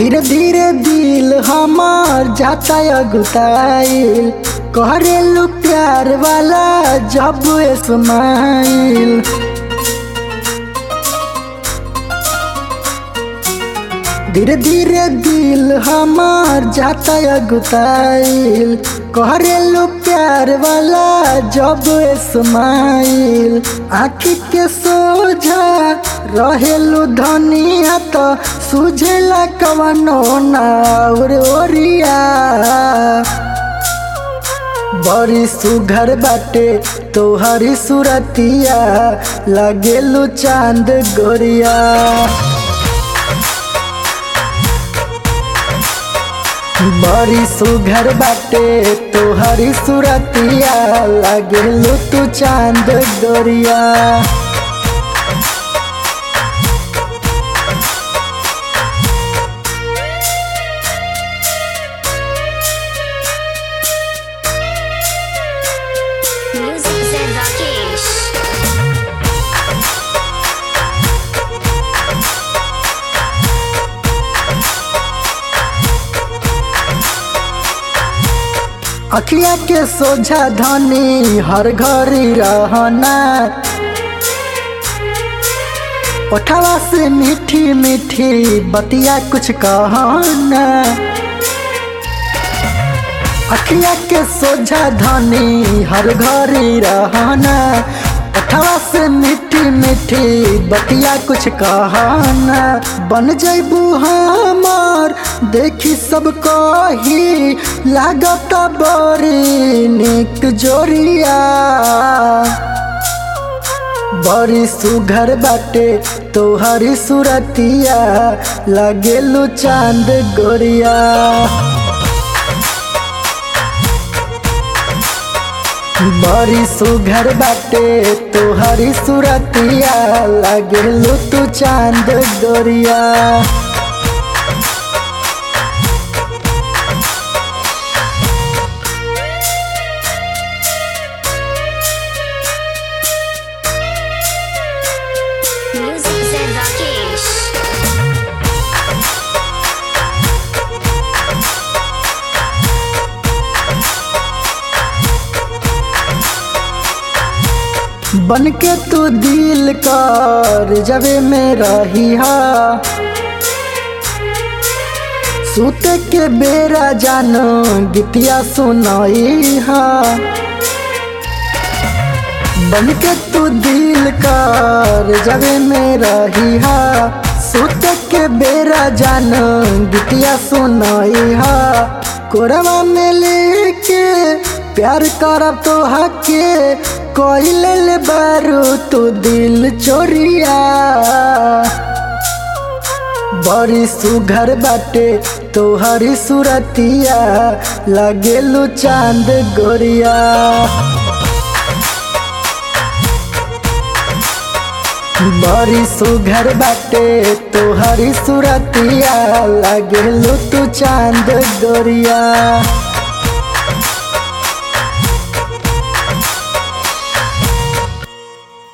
धीरे धीरे दिल हमार जाता अगुताइल करेलू प्यार वाला जब स्माइल धीरे धीरे दिल हमार जाता अगुताइल करेलू प्यार वाला जब स्माइल आँखी के सोझा रहेलू धनिया तो सुझेला कवनो नाउर ओरिया बड़ी सुघर बाटे तोहरी सुरतिया लगेलू चांद गोरिया बड़ी सुघर बाटे तोहरी सुरतिया लगेलू तू चांद गोरिया Music Zen Rakesh. अखिया के सोझा धनी हर घड़ी रहना ओठवा से मीठी मीठी बतिया कुछ कहना अखिया के सोझा धनी हर घड़ी रहना ओठवा से मीठी मीठी बतिया कुछ कहना बन जैबू हमार देखी सब कही लागत बड़ी निक जोरिया बड़ी सुघर बाटे तोहरी सुरतिया लगेलू चांद गोरिया बड़ी सुघर बाटे तोहरी सुरतिया लगेलू तू चांद गोरिया Music Zen Rakesh. बन के तू दिल कर जबे में रही हा सूते के बेरा जानो गीतिया सुनाई हा बन के तू दिल कर जबे में रही हा सूते के बेरा जानो गीतिया सुनाई हा कोरवा में लेके प्यार करब तो हके कोई ले बारू तू दिल चोरिया बड़ी सुघर बाटे तोहरी सुरतिया लगेलू चांद गोरिया बड़ी सुघर बाटे तोहरी सुरतिया लगेलू तू चांद गोरिया